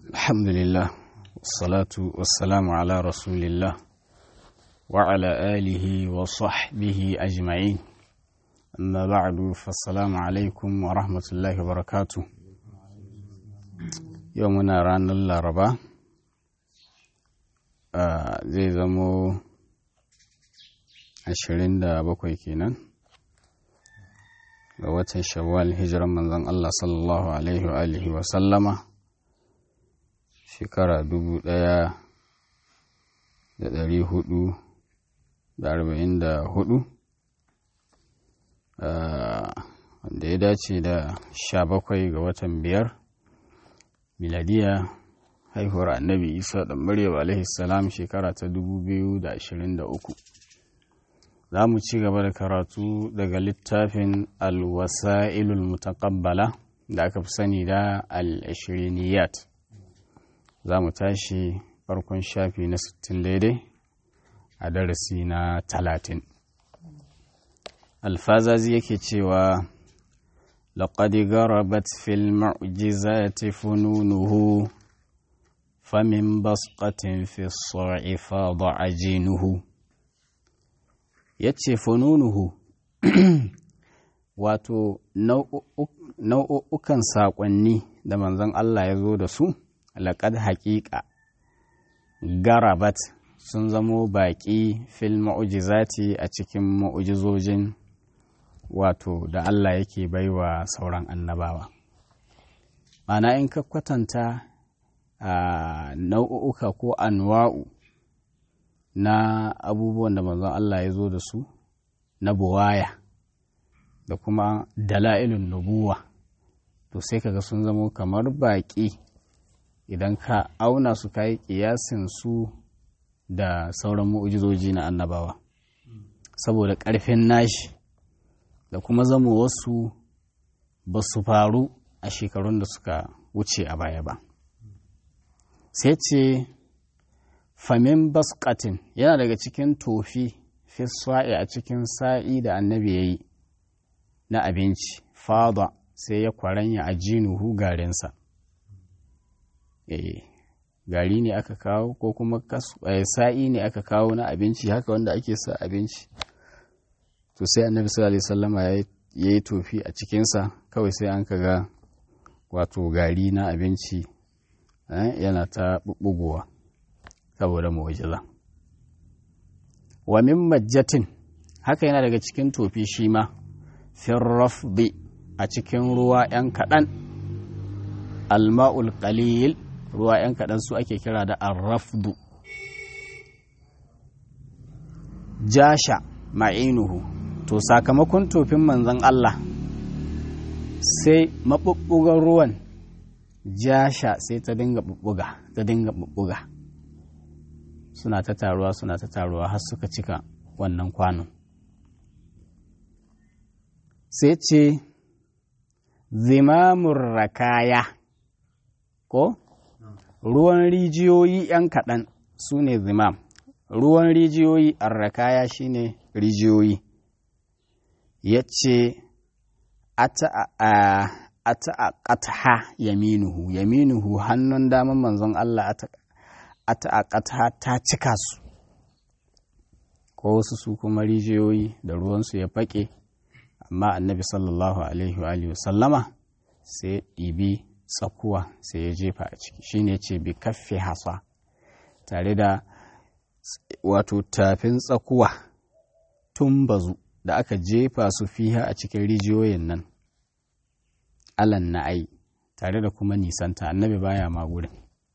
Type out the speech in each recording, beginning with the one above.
الحمد لله والصلاة والسلام على رسول الله وعلى آله وصحبه أجمعين أما بعد فالسلام عليكم ورحمة الله وبركاته يومنا رانا الأربعاء zai zamo ashirin da bakwai kenan ga watan shawwal hijiran manzon Allah sallallahu alaihi wa alihi wa sallama shekara dubu ɗaya da ɗari hudu da arba'in da hudu wanda ya dace da sha bakwai ga watan biyar miladiya haihuwar annabi isa da maryam alaihi salam shekara ta dubu biyu da ashirin da uku za mu ci gaba da karatu daga littafin alwasa'ilul mutaqabbala da aka fi sani da al-ashiriniyat za mu tashi farkon shafi na 60 daidai a darasi na 30 alfazazi yake cewa لقد غربت في المعجزات فنونه فمن بسقة في الصرع فاض عجينه yace fununuhu wato nau'ukan saƙonni da manzon Allah ya zo da su laƙad haƙiƙa garabat sun zamo baƙi fil ma'ujizati a cikin ma'ujizojin wato da Allah yake baiwa sauran annabawa mana in ka kwatanta a nau'uka ko anwa'u na abubuwan da manzon Allah ya zo da su na buwaya da kuma dala'ilun nubuwa to sai kaga sun zamo kamar baƙi idan ka auna su kayi ƙiyasin su da sauran mu'ujizoji na annabawa saboda ƙarfin nashi da kuma zama wasu ba su faru a shekarun da suka wuce a baya ba sai ce famin baskatin yana daga cikin tofi fi sa'i a cikin sa'i da annabi ya yi na abinci fada sai ya kwaranya a jinuhu garinsa gari ne aka kawo ko kuma sa'i ne aka kawo na abinci haka wanda ake sa abinci to sai annabi sallallahu alaihi wasallama ya yi tofi a cikinsa kawai sai an kaga wato gari na abinci yana ta bubbugowa saboda mu'jiza wa min majjatin haka yana daga cikin tofi shi ma firrafdi a cikin ruwa yan kaɗan alma'ul qalil ruwa yan kaɗan su ake kira da arrafdu jasha ma'inuhu to sakamakon tofin manzon Allah sai maɓuɓɓugan ruwan jasha sai ta dinga ɓuɓɓuga ta dinga ɓuɓɓuga suna ta taruwa suna ta taruwa har suka cika wannan kwanon sai ce zimamun rakaya ko ruwan rijiyoyi 'yan kaɗan su ne zimam ruwan rijiyoyi arrakaya shine rijiyoyi ya ce ata'aqatha yaminuhu yaminuhu hannun daman manzon Allah ata'aqatha ta cika su ko wasu su kuma rijiyoyi da ruwansu ya faƙe amma annabi sallallahu alaihi wa sallama sai ɗibi tsakuwa sai ya jefa a ciki shine ce bi kaffe hasa tare da wato tafin tsakuwa tun bazu da aka jefa su fiha a cikin rijiyoyin nan alan na'ai tare da kuma nisanta annabi baya ma gurin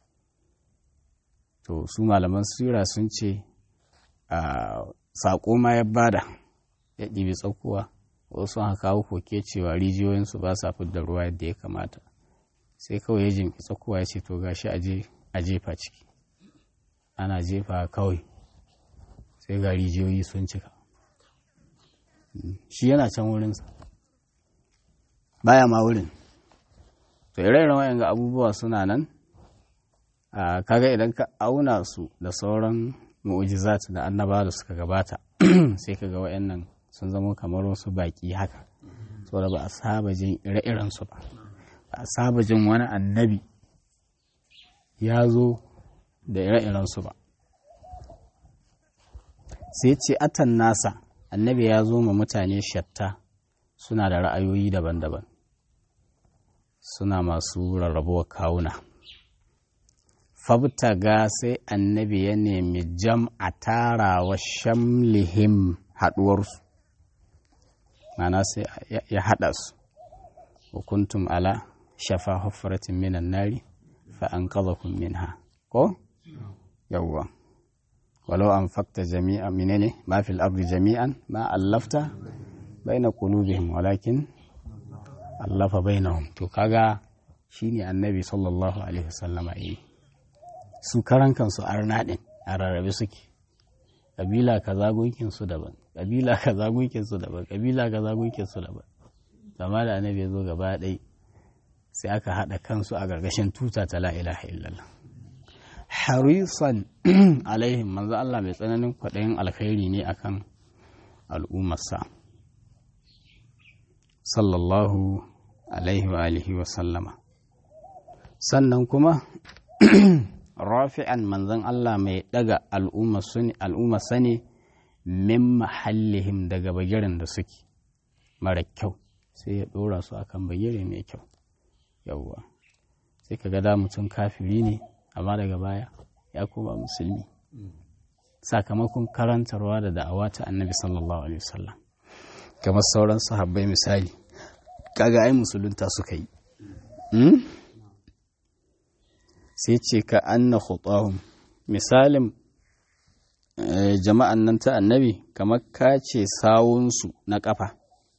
to su malaman sura sun ce a saƙo ma ya bada ya ɗibi tsakuwa wasu haka kawo koke cewa rijiyoyinsu ba sa da ruwa yadda ya kamata sai kawai ya jimki tsakuwa ya ce to gashi a jefa ciki ana jefa kawai sai ga rijiyoyi sun cika shi yana can wurinsa baya ma wurin to ire-iren wayan ga abubuwa suna nan a kaga idan ka auna su da sauran mu'ujizat da annaba da suka gabata sai kaga wayannan sun zama kamar wasu baki haka saboda ba a saba jin ire-iren su ba ba a saba jin wani annabi ya zo da ire-irensu ba sai ce atan nasa annabi ya zo ma mutane shatta suna da ra'ayoyi daban-daban suna masu rarrabuwar kawuna fabtaga sai annabi ya nemi jam'a tarawa shamlihim haɗuwarsu mana sai ya haɗa su hukuntum ala shafa huffaratin minan nari fa an minha ko yawwa walau an fakta jami'a menene ma fil ardi jami'an ma allafta baina qulubihim walakin allafa bainahum to kaga shine annabi sallallahu alaihi wasallama yi su karan kansu arna din a rarrabe suke kabila kaza gunkin su daban kabila kaza gunkin su daban kabila kaza gunkin su daban amma da annabi ya zo gaba ɗai sai aka haɗa kansu a gargashin tuta ta la ilaha illallah harisan alaihim manzo Allah mai tsananin kwaɗayin alkhairi ne akan al'ummarsa sallallahu alaihi wa alihi wa sallama sannan kuma rafi'an manzon Allah mai daga al'umma sani min mahallihim daga bagirin da suke mara kyau sai ya ɗora su akan bagire mai kyau yawwa sai ka da mutum kafiri ne amma daga baya ya koma musulmi sakamakon karantarwa da da'awa ta annabi sallallahu alaihi wasallam kamar sauran sahabbai misali kaga ai musulunta suka yi sai ce ka anna khutahum misalin jama'an nan ta annabi kamar ka ce sawunsu na kafa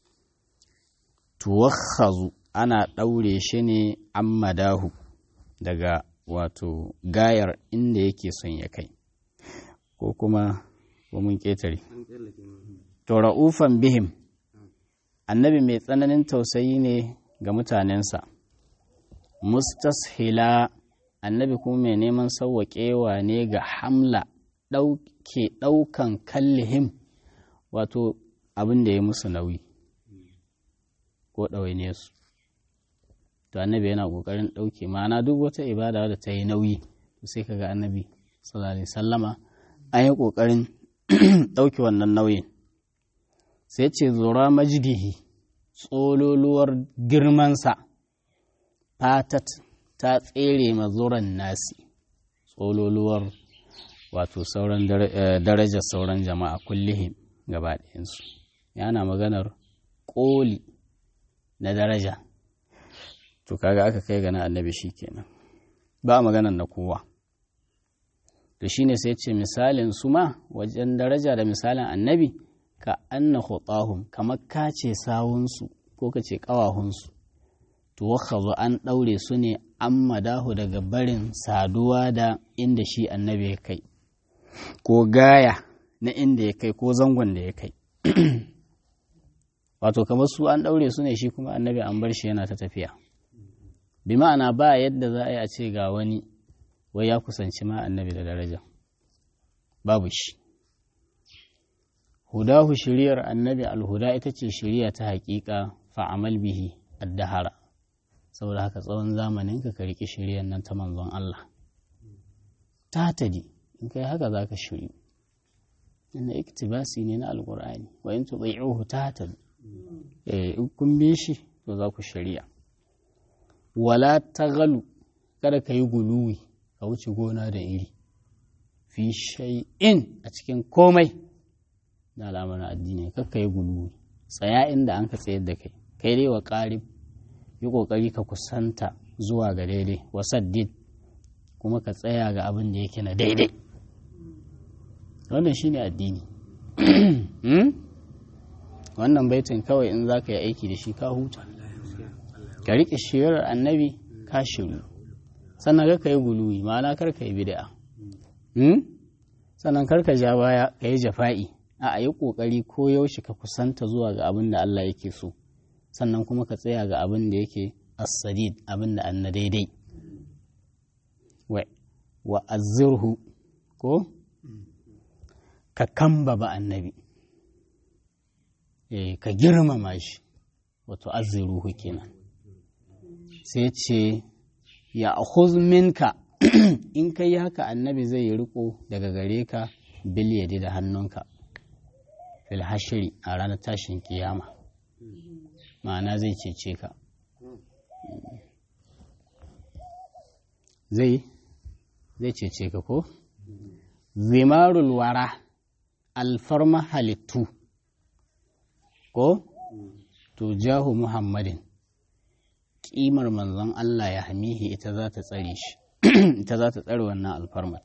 tuwakhazu ana ɗaure shi ne an madahu daga wato gayar inda yake son ya kai ko kuma mun ƙetare to ra'ufan bihim annabi mai tsananin tausayi ne ga mutanensa mustashila annabi kuma mai neman sauwaƙewa ne ga hamla ɗauke ɗaukan kallihim wato abin da ya musu nauyi ko ɗawaine su to annabi yana ƙoƙarin ɗauke ma'ana duk wata ibada da ta yi nauyi to sai kaga annabi sallallahu alaihi sallama an yi ƙoƙarin ɗauke wannan nauyin sai ce zora majidihi tsololuwar girmansa fatat ta tsere mazuran nasi tsololuwar wato sauran darajar sauran jama'a kullihim gaba ɗayansu yana maganar ƙoli na daraja to kaga aka kai gana annabi shi kenan ba maganar na kowa to shine sai ce misalin su ma wajen daraja da misalin annabi ka anna khutahum kamar ka ce sawunsu ko ka ce ƙawahunsu to wakhazu an ɗaure su ne an madahu daga barin saduwa da inda shi annabi ya kai ko gaya na inda ya kai ko zangon da ya kai wato kamar su an ɗaure su ne shi kuma annabi an bar shi yana ta tafiya bi ma'ana ba yadda za a yi a ce ga wani wai ya kusanci ma annabi da daraja babu shi hudahu shiriyar annabi alhuda ita ce shiriya ta haƙiƙa fa'amal bihi addahara saboda haka tsawon zamanin ka riƙi shiriyar nan ta manzon Allah ta tadi in kai haka za ka shiri inda iktibasi ne na alƙur'ani wa in tuɗai'uhu ta tadi in kun bi shi to za ku shari'a wala tagalu kada ka yi guluwi ka wuce gona da iri fi shay'in a cikin komai na al'amarin addini kakka yi guluwi tsaya inda an ka tsayar da kai kai dai wa ƙarib yi ƙoƙari ka kusanta zuwa ga daidai wasaddid kuma ka tsaya ga abin da yake na daidai wannan shine addini wannan baitin kawai in za ka yi aiki da shi ka huta ka riƙe shirar annabi ka shiru sannan ka yi guluwi ma'ana kar ka yi bid'a sannan kar ka ja baya ka yi jafa'i a yi ƙoƙari ko yaushe ka kusanta zuwa ga abin da Allah yake so sannan kuma ka tsaya ga abin da yake as-sadid abin da an na daidai wa azzirhu ko ka kamba ba annabi ka girmama shi wato azziruhu kenan sai ce ya minka in ka yi haka annabi zai yi riko daga gare ka biliyadi da hannunka fil hashiri a ranar tashin kiyama ma'ana zai cece ka zai zai cece ka ko zimarul wara alfarma halittu ko to jahu muhammadin ƙimar manzon Allah ya hamihi ita za ta tsare shi ita za ta tsare wannan alfarmat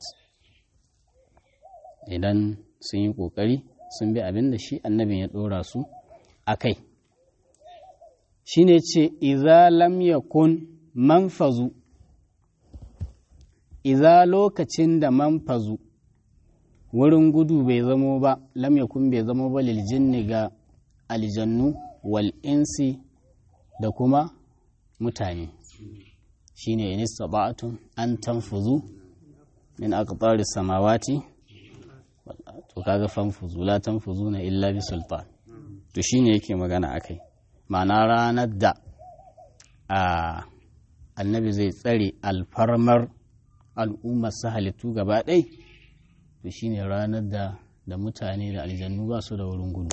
idan sun yi ƙoƙari sun bi abin da shi annabin ya ɗora su a kai shi ne ce iza lam yakun manfazu iza lokacin da manfazu wurin gudu bai zamo ba lam yakun bai zamo ba liljinni ga aljannu wal insi da kuma mutane shine in istata'tum an tanfuzu min aqtari samawati to kaga fanfuzu la tanfuzuna illa bi sultan to shine yake magana akai ma'ana ranar da a annabi zai tsare alfarmar al'ummar sa halittu gaba ɗai to shine ranar da da mutane da aljannu ba su da wurin gudu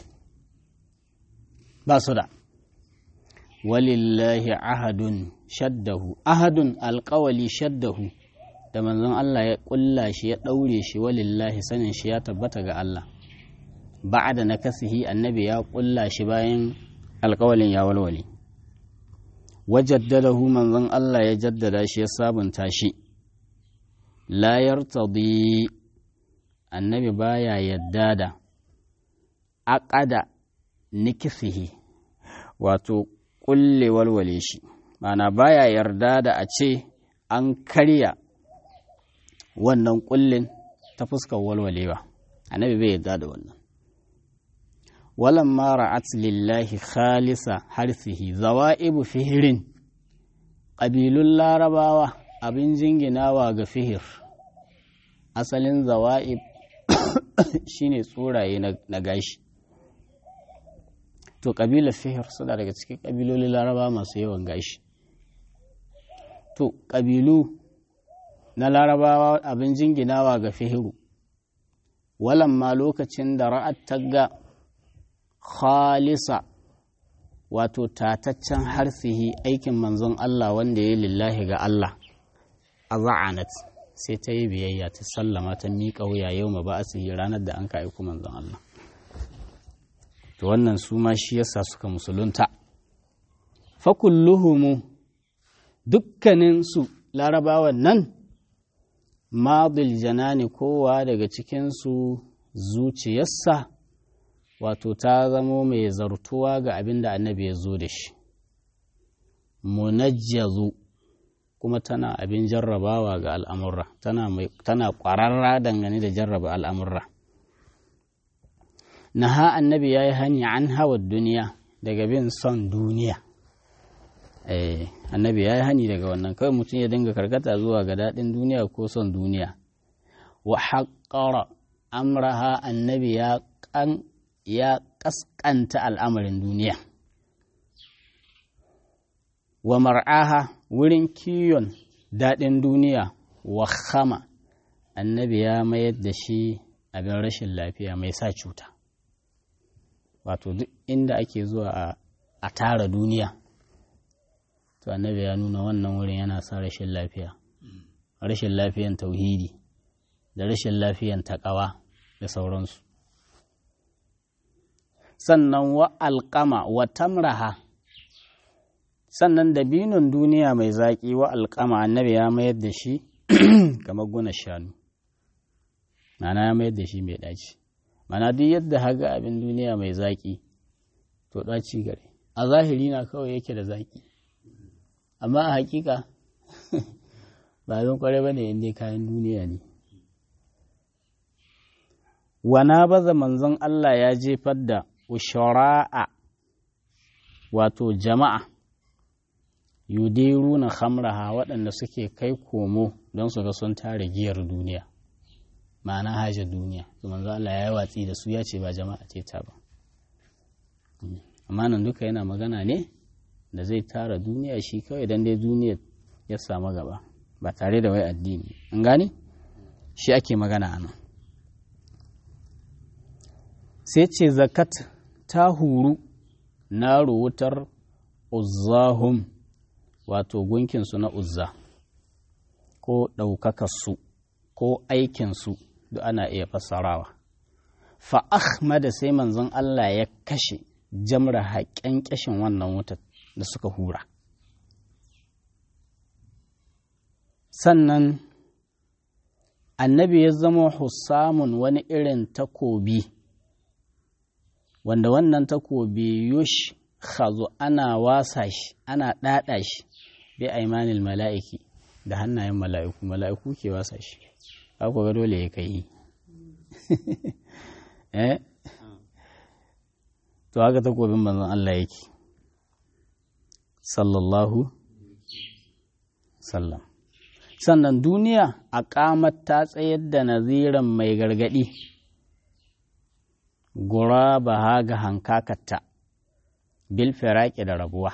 ba su da walillahi ahadun shaddahu ahadun alkawali shaddahu da manzon Allah ya kulla shi ya ɗaure shi walillahi sanin shi ya tabbata ga Allah ba'da na kasihi annabi ya kulla shi bayan alkawalin ya walwale wajaddadahu manzon Allah ya jaddada shi ya sabunta shi la yartadi annabi baya yadda da aqada nikisihi wato kulle walwale shi mana baya yarda da a ce an karya wannan kullin ta fuskar walwalewa annabi bai yarda da wannan walan ma ra'at lillahi khalisa harsihi zawa'ibu fihirin ƙabilun larabawa abin jinginawa ga fihir asalin zawa'ib shine tsoraye na gashi to ƙabilar fihir suna daga cikin ƙabilolin laraba masu yawan gashi to ƙabilu na larabawa abin jinginawa ga fihiru walamma lokacin da ra'at tagga khalisa wato tataccen harfihi aikin manzon Allah wanda ya lillahi ga Allah a za'anat sai ta yi biyayya ta sallama ta miƙa wuya yau ma ba ranar da an ka aiku manzon Allah to wannan su ma shi yasa suka musulunta fakulluhumu dukkaninsu larabawan nan madil janani kowa daga cikinsu zuciyarsa wato ta zamo mai zartuwa ga abin da annabi ya zo da shi munajjazu kuma tana abin jarrabawa ga al'amurra tana ƙwararra dangane da jarraba al'amurra naha annabi ya yi hani an hawa duniya daga bin son duniya eh annabi ya yi hani daga wannan kawai mutum ya dinga karkata zuwa ga daɗin duniya ko son duniya wa haƙƙara amraha annabi ya ƙan ya ƙasƙanta al'amarin duniya wa mar'aha wurin kiyon daɗin duniya wa khama annabi ya mayar da shi abin rashin lafiya mai sa cuta wato duk inda ake zuwa a tara duniya to annabi ya nuna wannan wurin yana sa rashin lafiya rashin lafiyan tauhidi da rashin lafiyan taƙawa da sauransu sannan wa alƙama wa tamraha sannan dabinon duniya mai zaƙi wa alƙama annabi ya mayar da shi kamar guna shanu mana ya mayar da shi mai ɗaci mana duk yadda haga abin duniya mai zaƙi to ɗaci gare a zahiri na kawai yake da zaƙi amma a hakika ba zan kware ba ne inda kayan duniya ne wana baza manzon Allah ya jefar da ushara'a wato jama'a yudiru na hamraha waɗanda suke kai komo don su ga sun tare giyar duniya ma'ana haja duniya to manzo Allah ya yi watsi da su ya ce ba jama'a ce ta ba amma nan duka yana magana ne da zai tara duniya shi kawai dan dai duniya ya samu gaba ba tare da wai addini an gane shi ake magana a nan sai ce zakat ta huru na wutar uzzahum wato gunkinsu na uzza ko ɗaukakarsu ko aikinsu duk ana iya fassarawa fa ahmada sai manzon Allah ya kashe jamra haƙƙen ƙashin wannan wutar da suka hura sannan annabi ya zama hussamun wani irin takobi wanda wannan takobi yush khazo ana wasa shi ana ɗaɗa shi bi aimanil mala'iki da hannayen mala'iku mala'iku ke wasa shi ku ga dole ya kai eh to haka takobin manzon Allah yake sallallahu sallam sannan duniya a ƙamar ta tsayar da naziran mai gargaɗi gura ba ha ga hankakatta bil firaki da rabuwa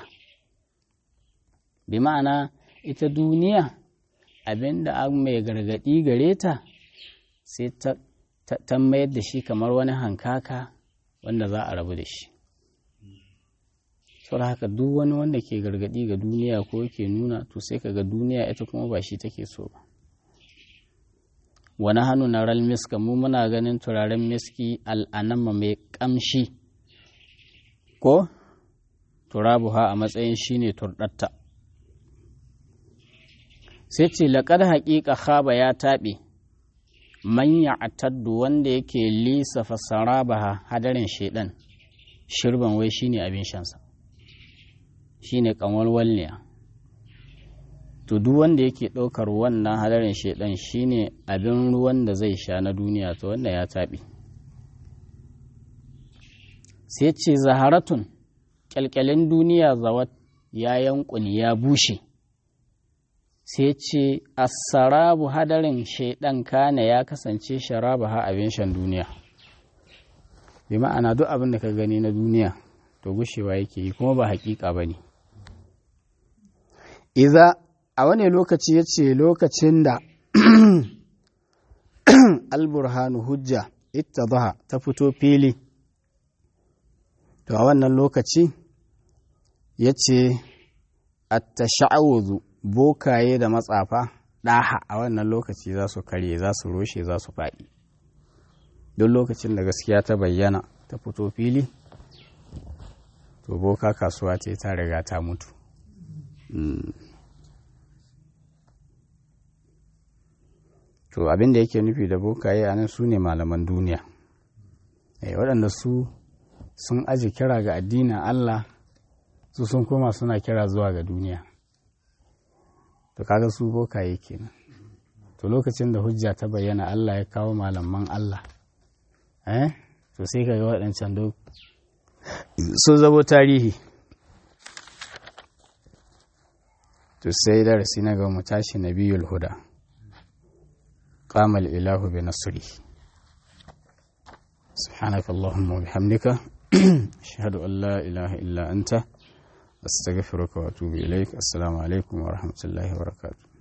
bi ma'ana ita duniya abinda an mai gargaɗi gare ta sai ta mayar da shi kamar wani hankaka wanda za a rabu da shi saboda haka duk wani wanda ke gargadi ga duniya ko ke nuna to sai kaga duniya ita kuma ba shi take so ba wani hannu na ral miska mu muna ganin turaren miski al'anama mai kamshi ko turabuha a matsayin shine turdatta sai ce laƙar haƙiƙa khaba ya taɓe manya ataddu wanda yake lisafa sarabaha hadarin shaidan shirban wai shine abin shansa shine kanwalwalniya to duk wanda yake ɗaukar wannan hadarin shaidan shine abin ruwan da zai sha na duniya to wanda ya taɓi sai ce zaharatun kyalkyalin duniya zawat ya yankuni ya bushe sai ce asarabu hadarin shaidan kana ya kasance sharaba ha abin shan duniya bi ma'ana duk abin da ka gani na duniya to gushewa yake yi kuma ba hakika ba ne iza a wani lokaci ya ce lokacin da alburhanu hujja ita ta fito fili to a wannan lokaci ya ce attasha'awuzu bokaye da matsafa ɗaha a wannan lokaci za su karye za su roshe za su faɗi don lokacin da gaskiya ta bayyana ta fito fili to boka kasuwa ce ta riga ta mutu to abin da yake nufi da bokaye a nan su ne malaman duniya waɗanda su sun aji kira ga addinin Allah su sun koma suna kira zuwa ga duniya to kaga su bokaye kenan to lokacin da hujja ta bayyana Allah ya kawo malaman Allah eh to sai kaga waɗancan duk sun zabo tarihi to sai darasi na ga mu tashi nabiyul huda qama ilahu bi nasri سبحانك اللهم وبحمدك أشهد أن لا إله إلا أنت أستغفرك وأتوب إليك السلام عليكم ورحمة الله وبركاته